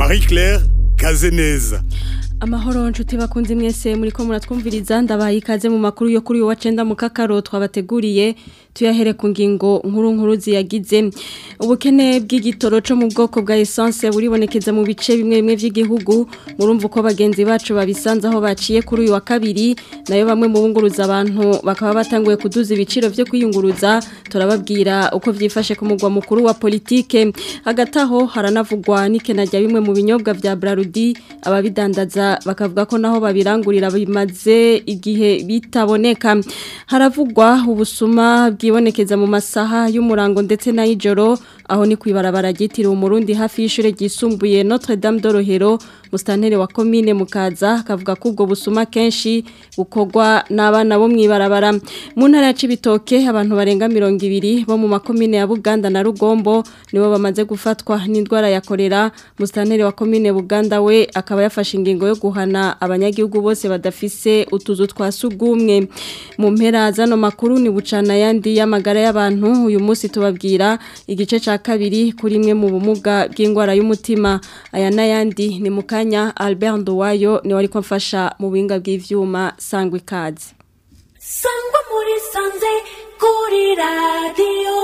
marie claire kazeneza amahoro nshuti bakunze mwese muri ko muratwumviriza ndabaye ikaze mu makuru yo kuri uyu wa cenda mu kakaro twabateguriye tuyahere ku ngingo nkuru nkuru ziyagize ubukene bw'igitoro cyo mu bwoko bwa essence buribonekeza mu bice bimwe bimwe by'igihugu murumva uko bagenzi bacu babisanze aho baciye kuri uyu wa kabiri nayo bamwe mu bunguruza abantu bakaba batanguye kuduza ibiciro byo kwiyunguruza turababwira uko byifashe ku mugwa mukuru wa politike hagati aho haranavugwa n'ikena rya bimwe mu binyobwa bya Brarudi ababidandaza bakavuga ko naho babirangurira bimaze igihe bitaboneka haravugwa ubusuma bwibonekeza mu masaha y'umurango ndetse n'ay'ijoro aho ni kwibarabara ryitiriwe umurundi hafi y'ishure ryisumbuye Notre Dame d'Orohero mustantere wa commune mukaza kavuga ko ubwo busuma kenshi bukogwa n'abana bo mwibarabara mu ntara ya Cibitoke abantu barenga 200 bo mu makomine ya Buganda na Rugombo nibo bamaze gufatwa n'indwara ya kolera mustantere wa commune Buganda we akaba yafashe ingingo yo guhana abanyagihugu bose badafise utuzu twa sugumwe mu mpera zano makuru ni bucana yandi y'amagara y'abantu uyu munsi tubabwira igice ca kabiri kuri imwe mu bumuga bw'indwara y'umutima aya n'ayandi ni mu kanya Albert Nduwayo ni wari ko mfasha mu buhinga bw'ivyuma sangwa ikaze sangwa muri sanze kuri radiyo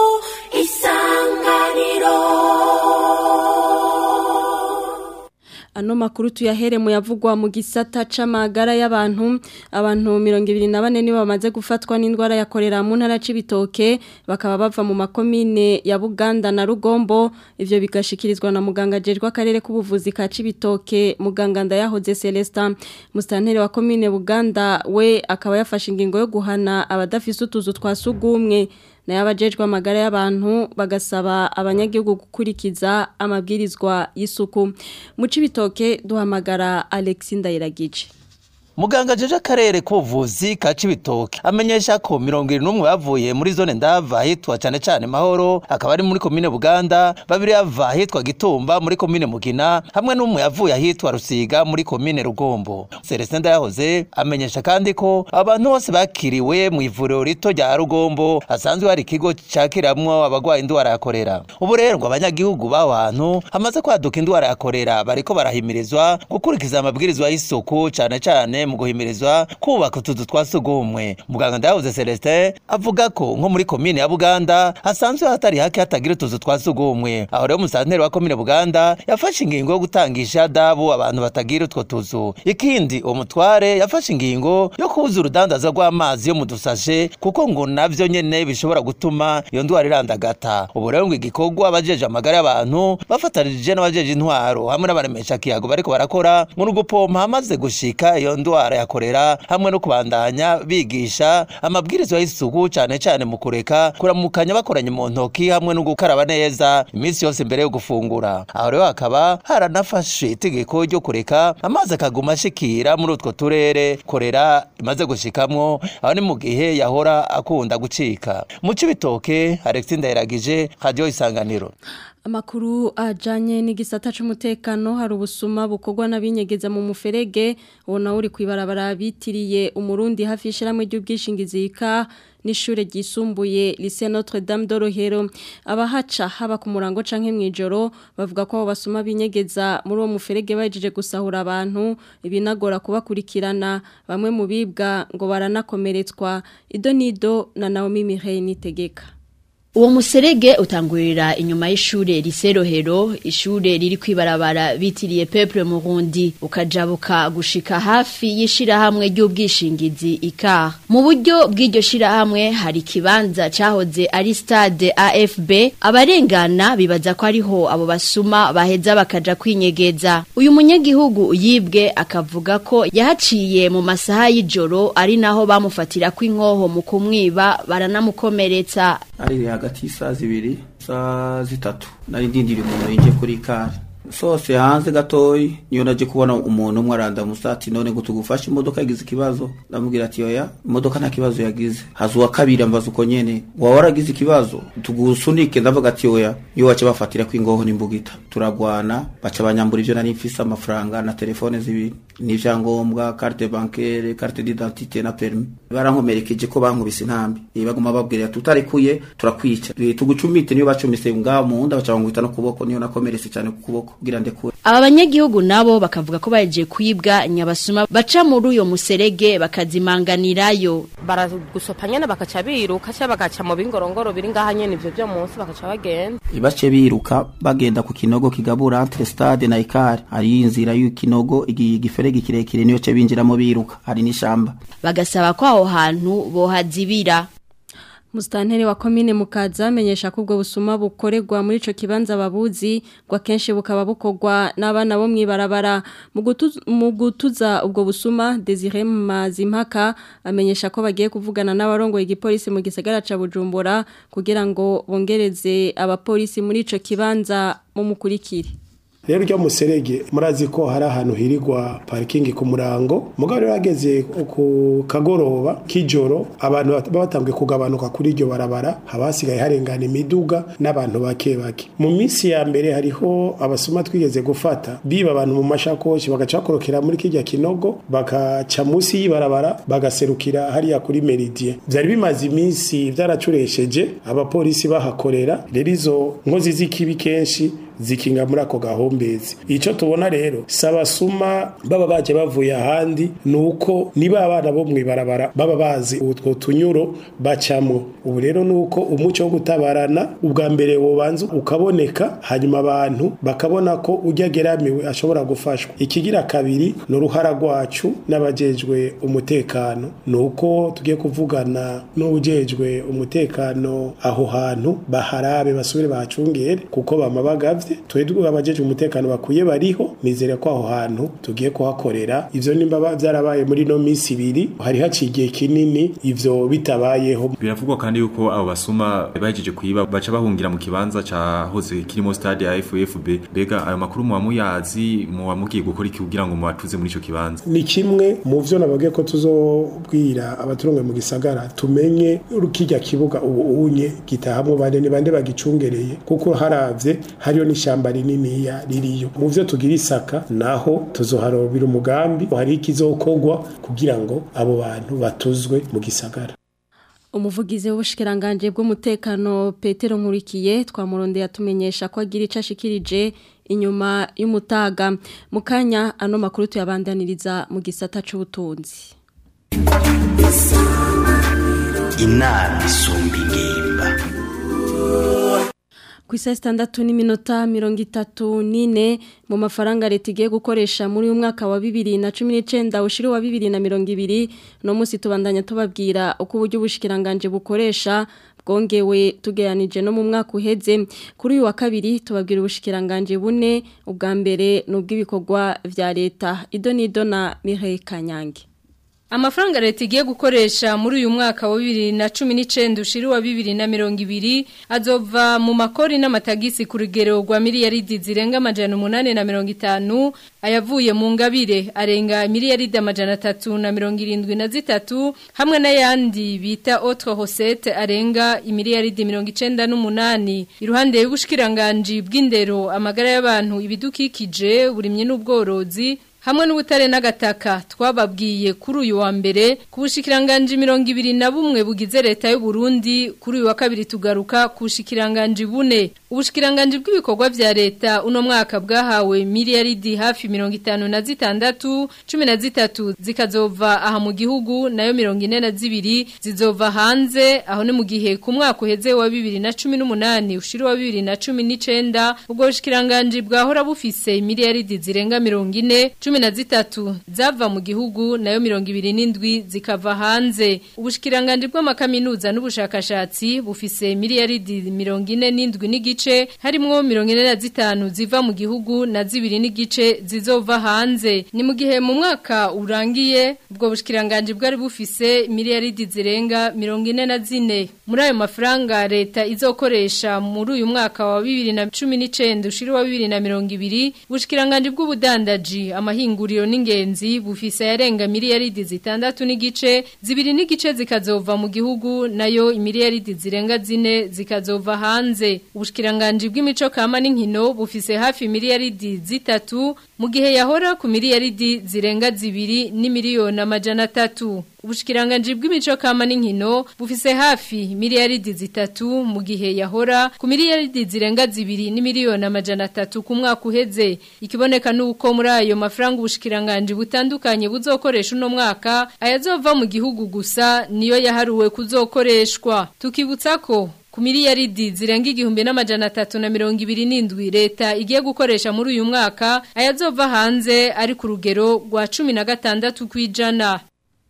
isanganiro ano makuru tuyahere mu yavugwa mu gisata c'amagara y'abantu abantu 24 nibo bamaze gufatwa n'indwara ya kolera mu ntara c'ibitoke bakaba bava mu makomine ya Buganda na Rugombo ivyo bigashikirizwa na muganga jejwe akarere k'ubuvuzi ka c'ibitoke muganga ndayahoze Celestin mustantere wa komine Buganda we akaba yafashe ingingo yo guhana abadafise utuzu twa sugumwe nayo abajejwe amagara y'abantu bagasaba abanyagihugu gukurikiza amabwirizwa y'isuku mu cibitoke duhamagara Alexi Ndayiragije Muganga jeje akarere k'ubuvuzi ka Cibitoke amenyesha ko 71 bavuye muri zone ndava hitwa cyane cyane mahoro akaba ari muri komine Buganda babiri yava hitwa Gitumba muri komine Mugina hamwe n'umwe yavuye ahitwa Rusiga muri komine Rugombo Celestin yahoze amenyesha kandi ko abantu bose bakiriwe mu ivuriro rito rya Rugombo hasanzwe hari ikigo cakiramwo abagwaye indwara ya kolera ubu rero ngo abanyagihugu b'abantu hamaze kwaduka indwara ya kolera bariko barahimirizwa gukurikiza amabwirizwa y'isuku cyane cyane mu guhimirizwa kubaka utuzu twa sugumwe muganga ndayahoze Celestin avuga ko nko muri komine ya Buganda hasanzwe hatari hake hatagira utuzu twa sugumwe aho rero musanteri wa komine Buganda yafashe ingingo yo gutangisha dabu abantu batagira utwo tuzu ikindi uwo mutware yafashe ingingo yo kubuza urudandaza rw'amazi yo mu dusashe kuko ngo navyo nyene bishobora gutuma iyo ndwara irandagata ubu rero ngo igikorwa abajeje amagara y'abantu bafatanije n'abajeje intwaro hamwe n'abaremesha kiyago bariko barakora ngo ni ugupompa hamaze gushika iyo ndwara indwara ya kolera hamwe no kubandanya bigisha amabwirizwa y'isuku cyane cyane mu kureka kuramukanya bakoranye mu ntoki hamwe no gukaraba neza iminsi yose mbere yo gufungura aho rero hakaba haranafashe itegeko ryo kureka amazi akaguma ashikira muri utwo turere kolera imaze gushikamwo aho ni mu gihe yahora akunda gucika mu cibitoke Alexis Ndayiragije radio isanganiro Amakuru ajanye n'igisata c'umutekano hari ubusuma bukorwa n'abinyegeza mu muferege ubona uri kwibarabara bitiriye umurundi hafi y'ishiramwe ry'ubwishingizi ika n'ishure ryisumbuye Lycée Notre Dame d'Orohero abahaca haba ku murango canke mwijoro bavuga ko abo basuma binyegeza muri uwo muferege bajeje gusahura abantu ibinagora kubakurikirana bamwe mu bibwa ngo baranakomeretswa idonido na Naomi Mireille nitegeka Uwo muserege utangurira inyuma y'ishure riserohero ishure riri kwibarabara bitiriye Peuple Murundi ukajabuka gushika hafi y'ishirahamwe ry'ubwishingizi ICAR mu buryo bw'iryo shirahamwe hari kibanza cahoze ari stade AFB abarengana bibaza ko ariho abo basuma baheza bakaja kwinyegeza uyu munyagihugu yibwe akavuga ko yahaciye mu masaha y'ijoro ari naho bamufatira kw'inkoho mu kumwiba baranamukomeretsa ari hagati y'isaha zibiri saa zitatu nari ndindiriye umuntu yinjiye kuri kare sose hanze gatoyi niyo naje kubona umuntu umwe arandamusa ati none ngo tugufashe imodoka yagize ikibazo ndamubwira ati oya imodoka nta kibazo yagize haza uwa kabiri ambaza uko nyene waba waragize ikibazo tugusunike ndavuga ati oya iyo wace bafatira ko ingoho n'imbugita turagwana baca banyambura ivyo nari mfise amafaranga na telefone zibiri n'ivyangombwa carte bancaire carte d'identité na permis barankomerekeje ko bankubise intambi Eh, baguma babwira tutarekuye turakwica Eh, tugucumite niyo bacumise ngaho mu nda baca bangwita no kuboko niyo nakomeretse cyane ku kuboko kugira ndekure aba banyagihugu nabo bakavuga ko baje kwibwa nyabasuma baca muri uyo muserege bakazimanganirayo baragusopa nyene bakaca biruka cyangwa bagaca mu bingorongoro biri ngaha nyene ivyo byo munsi bakaca bagenda bace biruka bagenda ku kinogo kigabura entre stade na ikari hari inzira y'ikinogo igiferege kirekire niyo ce binjiramo biruka hari n'ishamba bagasaba ko aho hantu bohazibira Mustanteri wa komine mukaza amenyesha ko ubwo busuma bukorerwa muri ico kibanza babuzi gwa kenshi bukaba bukorwa n'abana bo mwibarabara mu gutuza, mu gutuza ubwo busuma Desire Mazimpaka amenyesha ko bagiye kuvugana n'abarongoye igipolisi mu gisagara ca Bujumbura kugira ngo bongereze abapolisi muri ico kibanza mu mukurikire rero ryo muserege murazi ko hari ahantu hirirwa parikingi ku murango mugabo rero hageze ku kagoroba k'ijoro abantu baba batanguye kugabanuka kuri iryo barabara haba hasigaye harengana imiduga n'abantu bake bake mu minsi ya mbere hariho abasoma twigeze gufata biba abantu mu mashakoshi bagaca bakorokera muri kirya kinogo bakaca munsi y'ibarabara bagaserukira hariya kuri meridien byari bimaze iminsi byaracuresheje abapolisi bahakorera rero izo nkozi z'ikibi kenshi zikinga muri ako gahombezi icyo tubona rero sabasuma baba baje bavuye ahandi nuko niba abana bo mwibarabara baba bazi utwo tunyuro bacamwo ubu rero nuko umuco wo gutabarana ubwa mbere wobanza ukaboneka hanyuma abantu bakabona ko ujya geramiwe ashobora gufashwa ikigira kabiri ni uruhara rwacu n'abajejwe umutekano nuko tugiye kuvugana n'ujejwe umutekano aho hantu baharabe basubire bahacungere kuko bama bagavye twebwe abajeje umutekano bakwiye bariho nizere ko aho hantu tugiye kuhakorera ivyo nimba byarabaye muri no minsi ibiri hari haciye kinini ivyo bitabayeho biravugwa kandi yuko abo basuma bahejeje kuyiba baca bahungira mu kibanza cahoze kirimo stade ya FFB bega ayo makuru mu bamuyazi mu bamugiye gukora iki kugira ngo mubatuze muri ico kibanza ni kimwe mu vyo nababwiye ko tuzobwira abaturongo mu gisagara tumenye urukijya kibuga ubu unye gitahamwe bande ni bande bagicungereye kuko haravye hariyo n'ishamba rininiya ririyo mu vyo tugira isaka naho tuzoharobira umugambi hari ikizokogwa kugira ngo abo bantu batuzwe mu gisagara umuvugizi w'ubushikiranganje bw'umutekano Petero Nkurikiye twamurondeye atumenyesha ko agira ico ashikirije inyuma y'umutaga mu kanya ano makuru tuyabandaniriza mu gisata c'ubutunzi inama isumba ingimba ku isa sitandatu n'iminota mirongo itatu n'ine mu mafaranga leta igiye gukoresha muri uyu mwaka wa bibiri na cumi n'icyenda ushiri wa bibiri na mirongo ibiri uno munsi tubandanya tubabwira uko uburyo ubushikiranganje bukoresha bwongewe tugeranije no mu mwaka uheze kuri uyu wa kabiri tubabwira ubushikiranganje bune ubwa mbere ni ubw'ibikorwa bya leta ido n'ido na mihe kanyange Amafaranga leta igiye gukoresha muri uyu mwaka wa 2019 ushiri wa 2020 azova mu makori n'amatagisi ku rugero rwa miliyaridi zirenga amajana 850 ayavuye mu ngabire arenga miliyaridi amajana 373 hamwe n'ayandi bita autre recette arenga imiliyaridi 98 iruhande y'ubushikiranganje bw'indero amagara y'abantu ibidukikije burimye n'ubworozi hamwe n'ubutare n'agataka twababwiye kuri uyu wa mbere ku bushikiranganje mirongo ibiri na bumwe bugize leta y'u Burundi kuri uyu wa kabiri tugaruka ku bushikiranganje bune ubushikiranganje bw'ibikorwa vya leta uno mwaka bwahawe miliyaridi hafi mirongo itanu na zitandatu cumi na zitatu zikazova aha mu gihugu nayo mirongo ine na zibiri zizova hanze aho ni mu gihe ku mwaka uheze wa bibiri na cumi n'umunani ushiri wa bibiri na cumi n'icenda ubwo bushikiranganje bwahora bufise miliyaridi zirenga mirongo ine cumi na zitatu zava mu gihugu nayo mirongo ibiri n'indwi zikava hanze ubushikiranganje bw'amakaminuza n'ubushakashatsi bufise miliyaridi mirongo ine n'indwi n'igice harimwo mirongo ine na zitanu ziva mu gihugu na zibiri n'igice zizova hanze ni mu gihe mu mwaka urangiye ubwo bushikiranganje bwari bufise miliyaridi zirenga mirongo ine na zine muri ayo mafaranga leta izokoresha muri uyu mwaka wa bibiri na cumi n'icenda ushiri wa bibiri na mirongo ibiri ubushikiranganje bw'ubudandaji amahinguriro n'ingenzi bufise yarenga miliyaridi zitandatu n'igice zibiri n'igice zikazova mu gihugu nayo imiliyaridi zirenga zine zikazova hanze ubushikiranganje bw'imico kama n'inkino bufise hafi miliyaridi zitatu mu gihe yahora ku miliyaridi zirenga zibiri n'imiliyoni amajana atatu ubushikiranganje bw'imico kama n'inkino bufise hafi miliyaridi zitatu mu gihe yahora ku miliyaridi zirenga zibiri n'imiliyoni amajana atatu ku mwaka uheze ikiboneka nuko muri ayo mafaranga ubushikiranganje butandukanye buzokoresha uno mwaka ayazova mu gihugu gusa niyo yaharuwe kuzokoreshwa tukibutsa ko ku miliyaridi zirenga igihumbi n'amajana atatu na mirongo ibiri n'indwi leta igiye gukoresha muri uyu mwaka ayazova hanze ari ku rugero rwa cumi na gatandatu ku ijana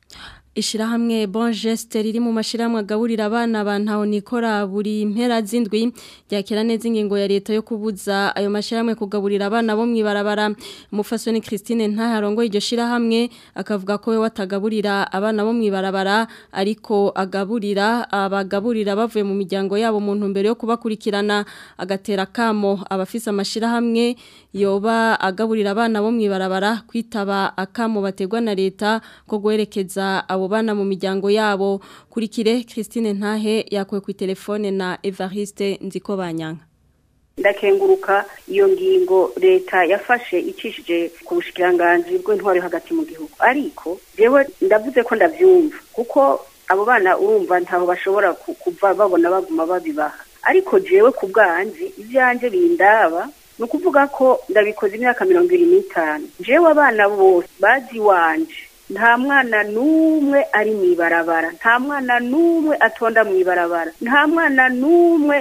Ishirahamwe Bon Geste riri mu mashirahamwe agaburira abana bantaho nikora buri mpera zindwi yakira neza ingingo ya leta yo kubuza ayo mashirahamwe kugaburira abana bo mwibarabara umufasoni Christine ntaharongo iryo shirahamwe akavuga ko we watagaburira abana bo mwibarabara ariko agaburira abagaburira bavuye mu miryango yabo mu ntumbero yo kubakurikirana agatera kamo abafise amashirahamwe yoba agaburira abana bo mwibarabara kwitaba akamo bategwa na leta ko guherekeza abo bana mu miryango yabo kurikire Christine Ntahe yakuwe ku telefone na Evariste Nziko Banyanga ndakenguruka iyo ngingo leta yafashe icishije ku bushikiranganji bw'intwari hagati mu gihugu ariko jewe ndavuze ko ndavyumva kuko abo bana urumva ntaho bashobora kuva babona baguma babibaha ariko jewe ku bwanjye ivyanje bindaba ni ukuvuga ko ndabikoze imyaka mirongo ibiri n'itanu jewe abana bose bazi wanje nta mwana n'umwe ari mu ibarabara nta mwana n'umwe atonda mu ibarabara nta mwana n'umwe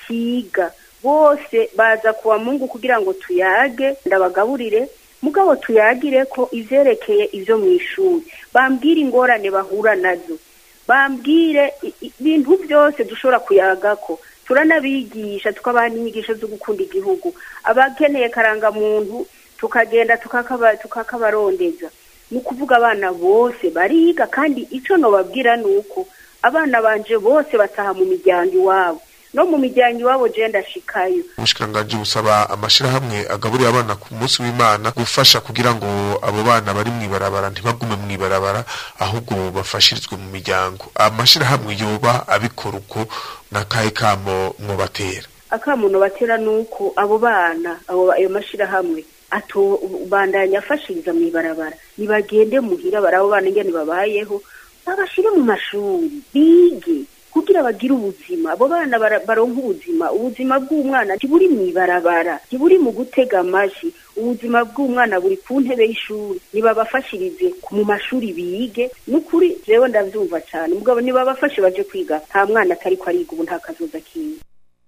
atiga bose baza kuwa mungu kugira ngo tuyage ndabagaburire mugabo tuyagire ko ivyerekeye ivyo mu ishuri bambwire ingorane bahura nazo bambwire ibintu byose dushobora kuyagako turanabigisha tukabaha n'inyigisho zo gukunda igihugu abakeneye karangamuntu tukagenda tukakabarondeza ni ukuvuga abana bose bariga kandi icyo nobabwira ni uko abana banje bose bataha mu miryango iwabo no mu miryango iwabo je ndashikayo ubushikiranganje busaba amashirahamwe agaburira abana ku munsi w'Imana gufasha kugira ngo abo bana bari mwibarabara ntibagume mwibarabara ahubwo bafashirizwe mu miryango amashirahamwe yoba abikora uko nakahe kamo mwobatera akamuntu batera nuko abo bana abo ayo mashirahamwe ato bandanya afashiriza mu ibarabara nibagende muhira barabo bana ingene babayeho babashire mu mashuri bige kugira bagire ubuzima abo bana baronka ubuzima ubuzima bw'umwana ntiburi mu ibarabara ntiburi mu gutega amaji ubuzima bw'umwana buri ku ntebe y'ishuri nibabafashirize mu mashuri bige n'ukuri jewe ndavyumva cane mugabo nibabafashe baje kwiga nta mwana atariko ariga ubu nta kazoza kiwe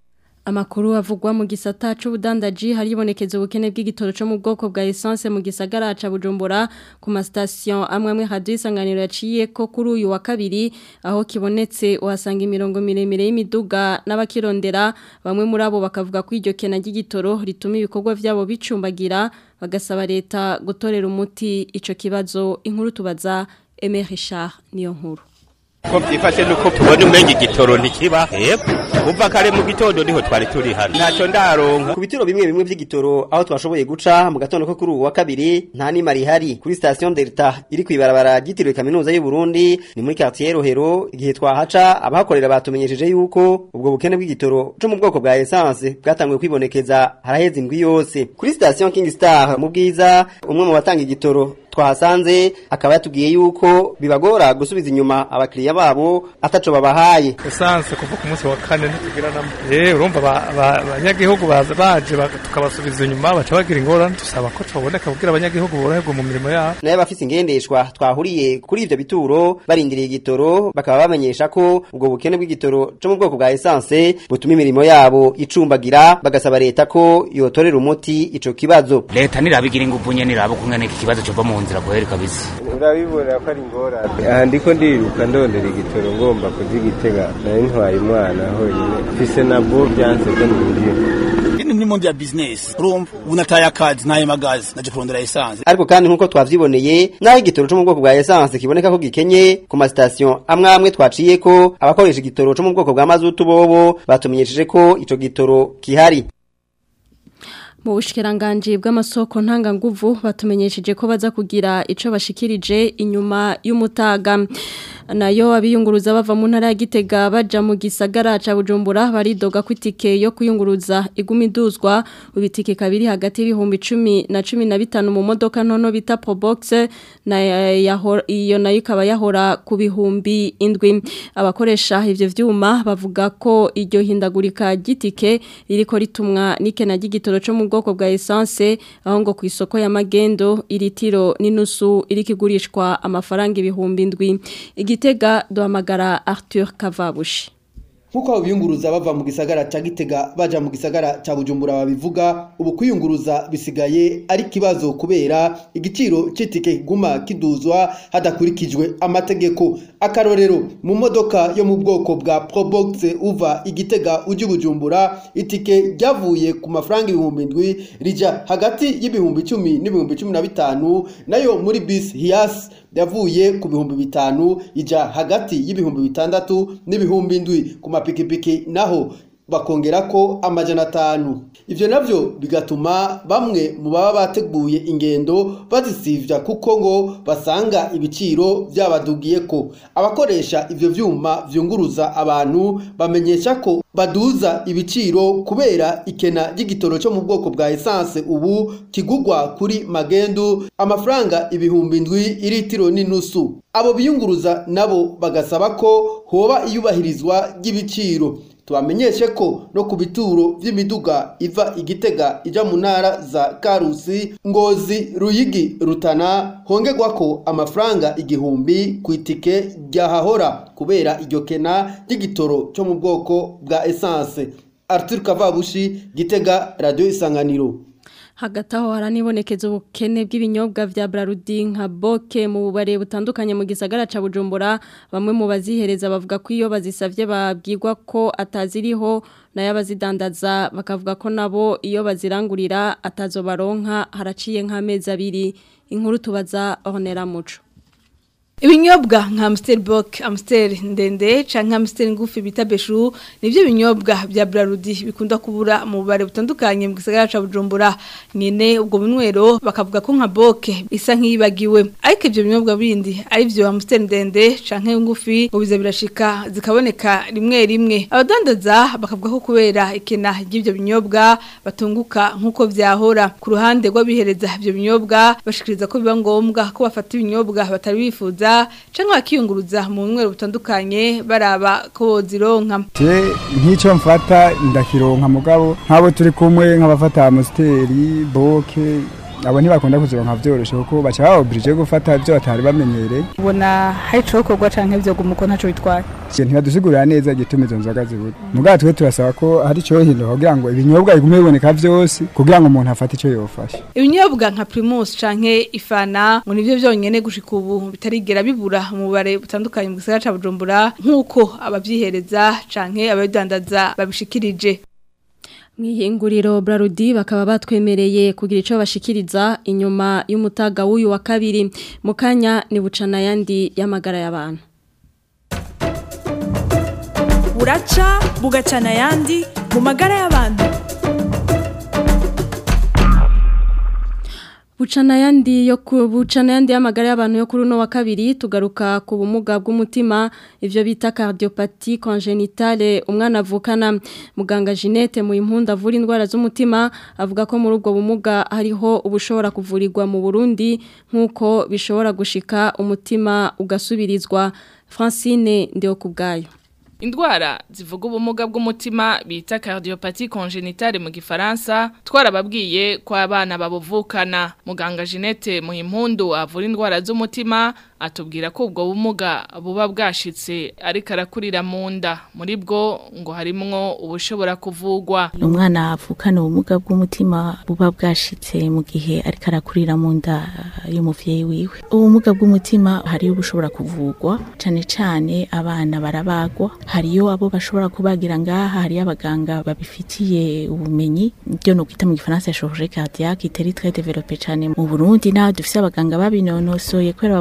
Amakuru avugwa mu gisata c'ubudandaji haribonekeza ubukene bw'igitoro cyo mu bwoko bwa essence mu gisagara ca Bujumbura ku ma station amwe amwe radio isanganiro yaciye ko kuri uyu wa kabiri aho kibonetse uhasanga imirongo miremire y'imiduga n'abakirondera bamwe muri abo bakavuga ko iryo kena ry'igitoro rituma ibikorwa vyabo bicumbagira bagasaba leta gutorera umuti ico kibazo inkuru tubaza Aimé Richard niyo nkuru ko byifashe nuko tubona umenye igitoro ntikiba hepfo uva kare mu gitondo niho twari turi hano ntacyo ndaronka ku bitiro bimwe bimwe by'igitoro aho twashoboye guca mu gatondo ko kuri ubu wa kabiri nta nima rihari kuri station Delta iri ku ibarabara ryitiriwe kaminuza y'u Burundi ni muri quartier Rohero igihe twahaca abahakorera batumenyesheje yuko ubwo bukene bw'igitoro cyo mu bwoko bwa essence bwatanguye kwibonekeza haraheze indwi yose kuri station King Star mu bwiza umwe mu batanga igitoro twahasanze akaba yatubwiye yuko bibagora gusubiza inyuma abakiriya babo ataco babahaye esanse kuva ku munsi wa kane ntitugira namwe eh urumva abanyagihugu baza baje tukabasubiza inyuma baca bagira ingorane tusaba ko tuboneka kugira abanyagihugu boroherwe mu mirimo yabo naye bafise ingendeshwa twahuriye kuri ivyo bituro barindiriye igitoro bakaba bamenyesha ko ubwo bukene bw'igitoro cyo mu bwoko bwa essence butuma imirimo yabo icumbagira bagasaba leta ko yotorera umuti ico kibazo leta nirabigira inguvu nye nirabo kungana iki kibazo cyo mu nzira kweri kabisa urabibona ko ari ingorane aha ndiko ndiruka ndondera igitoro ngomba kuzigitega nari ntwaye umwana honyine mfise nabwo byanze ko ninjira ini ni mondi ya business urumva unataye akazi naye magazi naje kurondera essence ariko kandi nkuko twavyiboneye naho igitoro cyo mu bwoko bwa essence kiboneka ko gikenye ku ma station amwe amwe twaciye ko abakoresha igitoro cyo mu bwoko bwa mazutu bobo batumenyesheje ko ico gitoro kihari mu bushikiranganje bw'amasoko ntanganguvu batumenyesheje ko baza kugira ico bashikirije inyuma y'umutaga nayo abiyunguruza bava mu ntara ya Gitega baja mu gisagara ca Bujumbura baridoga ko itike yo kuyunguruza iguma iduzwa ubitike kabiri hagati y'ibihumbi 10 na 15 mu modoka ntono bita Probox na yahora iyo nayo ikaba yahora ku bihumbi indwi abakoresha ivyo vyuma bavuga ko iryo hindagurika gitike ririko ritumwa n'ikena ry'igitoro cyo mu bwoko bwa essence aho ngo ku isoko ya magendo iritiro n'inusu irikigurishwa amafaranga ibihumbi indwi igitega duhamagara Arthur Kavabushi Nkuko abiyunguruza bava mu gisagara ca Gitega baja mu gisagara ca Bujumbura babivuga ubu kwiyunguruza bisigaye ari kibazo kubera igiciro c'itike kiguma kiduzwa hadakurikijwe amategeko akarorero mu modoka yo mu bwoko bwa Probox uva igitega uji Bujumbura itike ryavuye ku mafaranga ibihumbi ndwi rija hagati y'ibihumbi 10 n'ibihumbi 15 nayo muri bus Hias yavuye ku bihumbi bitanu ija hagati y'ibihumbi bitandatu n'ibihumbi ndwi ku mapikipiki naho bakongera ko amajana atanu ivyo navyo bigatuma bamwe mu baba bateguye ingendo bazisivya kuko ngo basanga ibiciro vyabadugiye ko abakoresha ivyo vyuma vyunguruza abantu bamenyesha ko baduza ibiciro kubera ikena ry'igitoro cyo mu bwoko bwa essence ubu kigugwa kuri magendu amafaranga ibihumbi indwi iritiro n'inusu abo biyunguruza nabo bagasaba ko hoba iyubahirizwa ry'ibiciro tubamenyeshe ko no ku bituro vy'imiduga iva igitega ija mu ntara za karusi ngozi ruyigi rutana hongerwa ko amafaranga igihumbi ku itike ryahahora kubera iryo kena ry'igitoro cyo mu bwoko bwa essence Arthur Kavabushi gitega radio isanganiro hagati aho haranibonekeza ubukene bw'ibinyobwa vya Brarudi nka boke mu bubare butandukanye mu gisagara ca Bujumbura bamwe mu bazihereza bavuga ko iyo bazisavye babwirwa ko ataziriho nayo abazidandaza bakavuga ko nabo iyo bazirangurira atazo baronka haraciye nk'amezi abiri inkuru tubaza Honera Muco Ibinyobwa nka Amstel Bock, Amstel ndende canke Amstel ngufi bita Beshu nivyo binyobwa vya Brarudi bikunda kubura mu bare butandukanye mu gisagara ca Bujumbura nyene ubwo bunwero bakavuga ko nka Bock isa nkiyibagiwe ariko ivyo binyobwa bindi ari vyo Amstel ndende canke ngufi ngo biza birashika zikaboneka rimwe rimwe abadandaza bakavuga ko kubera ikena ry'ivyo binyobwa batunguka nkuko vyahora ku ruhande rw'abihereza ivyo binyobwa bashikiriza ko biba ngombwa ko bafata ibinyobwa batari bifuza canke bakiyunguruza mu nwero butandukanye baraba ko bozironka je nk'icyo mfata ndakironka mugabo nk'abo turi kumwe nk'abafata amusiteri boke abo ntibakunda kuzironka vyoroshe kuko baca baoblige gufata ivyo batari bamenyereye ubona hari icokorwa canke vyo gumuko ntaco bitwaye je ntibadusigurira neza igituma izo nzoga zibura mugabo twe turasaba ko hari ico hinduka kugira ngo ibinyobwa bigume biboneka vyose kugira ngo umuntu afate ico yofasha ibinyobwa nka primus canke ifana ngo nivyo vyonyene gushika ubu bitarigera bibura mu bare butandukanye mu gisagara ca Bujumbura nk'uko abavyihereza canke ababidandaza babishikirije Mwihinguriro Brarudi bakaba batwemereye kugira ico bashikiriza inyuma y'umutaga w'uyu wa kabiri mukanya ni bucana yandi y'amagara y'abantu buraca bugacana yandi mu magara y'abantu Bucana yandi yo ku bucana yandi y'amagara y'abantu yo kuri no wa kabiri tugaruka ku bumuga bw'umutima ivyo bita cardiopathie congénitale umwana avukana muganga Jeanette mu impunda avura indwara z'umutima avuga ko muri ubwo bumuga hariho ubushobora kuvurirwa mu Burundi nkuko bishobora gushika umutima ugasubirizwa Francine ndio kubgayo Indwara zivuga ubumuga bw'umutima bita cardiopathie congénitale mu gifaransa twarababwiye ko abana babuvukana muganga Jeanette Muhimpundu avura indwara z'umutima atubwira ko ubwo bumuga buba bwashitse ariko arakurira mu nda muri bwo ngo harimwo ubushobora kuvugwa umwana avukana ubumuga bw'umutima buba bwashitse mu gihe ariko arakurira mu nda y'umuvyeyi wiwe ubumuga bw'umutima hariyo ubushobora kuvugwa cane cane abana barabagwa hariyo abo bashobora kubagira ngaha hariyo abaganga babifitiye ubumenyi byo no kwita mu gifaransa chirurgie cardiaque itari très développé cane mu Burundi na dufise abaganga babinonosoye kwera babuze ivyo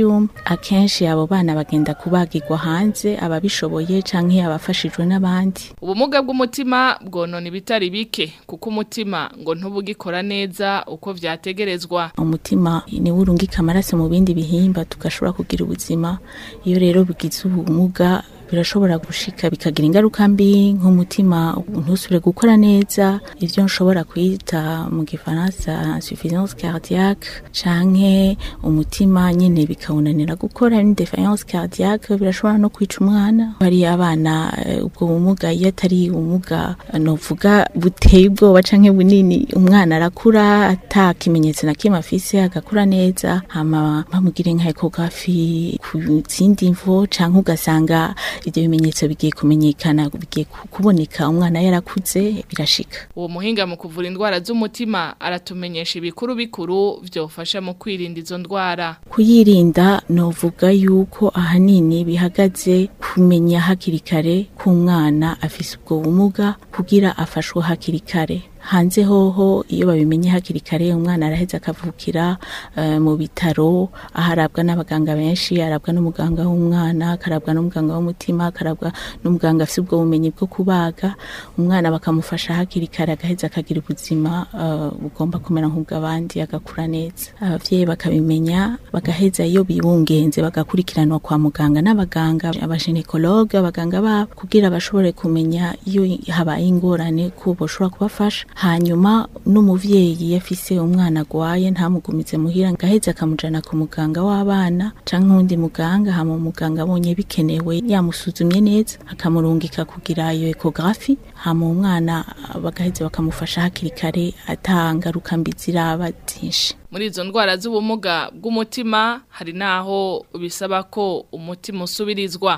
ivyuma akenshi abo bana bagenda kubagirwa hanze ababishoboye canke abafashijwe n'abandi ubumuga bw'umutima bwonona ibitari bike kuko umutima ngo ntubugikora neza uko vyategerezwa umutima niwo urungika amaraso mu bindi bihimba tugashobora kugira ubuzima iyo rero bigize ubumuga birashobora gushika bikagira ingaruka mbi nk'umutima ntusubire gukora neza ivyo nshobora kwita mu gifaransa insuffisance cardiaque canke umutima nyene bikawunanira gukora une défaillance cardiaque birashobora no kwica umwana hari abana eh, ubwo bumuga iyo atari ubumuga novuga buteye ubwoba canke bunini umwana arakura ata kimenyetso na kimwe afise agakura neza hama bamugire nka ecography ku zindi mvo canke ugasanga ibyo bimenyetso bigiye kumenyekana bigiye ku- kuboneka umwana yarakuze birashika uwo muhinga mu kuvura indwara z'umutima aratumenyesha ibikuru bikuru vyofasha mu kwirinda izo ndwara kuyirinda novuga yuko ahanini bihagaze kumenya hakiri kare k'umwana afise ubwo bumuga kugira afashwe hakiri kare hanze hoho iyo babimenye hakiri kare umwana araheza akavukira eh, mu bitaro aho arabwa n'abaganga benshi arabwa n'umuganga w'umwana akarabwa n'umuganga w'umutima akarabwa n'umuganga afite ubwo bumenyi bwo kubaga umwana bakamufasha hakiri kare agaheza akagira ubuzima eh, bugomba kumera nk'ubw'abandi agakura neza abavyeyi bakabimenya bagaheza iyo bibungenze bagakurikiranwa kwa muganga n'abaganga abaginekologe abaganga babo kugira bashobore kumenya iyo habaye ingorane ko boshobora kubafasha hanyuma n'umuvyeyi yafise umwana agwaye ntamugumize muhira ngaheze akamujana ku muganga w'abana canke uwundi muganga hama umuganga abonye bikenewe yamusuzumye neza akamurungika kugira iyo ecography hama umwana bagaheze bakamufasha hakiri kare atangaruka mbi ziraba zinshi muri izo ndwara z'ubumuga bw'umutima hari naho bisaba ko umutima usubirizwa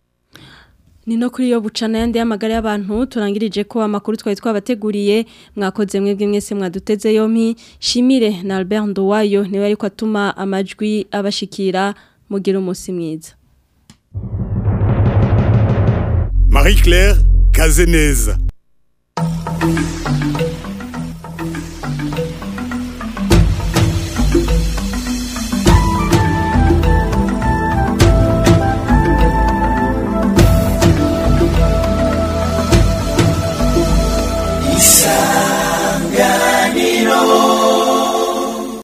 Ni no kuri yo bucana yandi y'amagara y'abantu turangirije ko amakuru twari twabateguriye mwakoze mwebwe mwese mwaduteze yompi shimire na Albert Ndowayo niwe ariko atuma amajwi abashikira mugira umunsi mwiza Marie Claire Kazeneza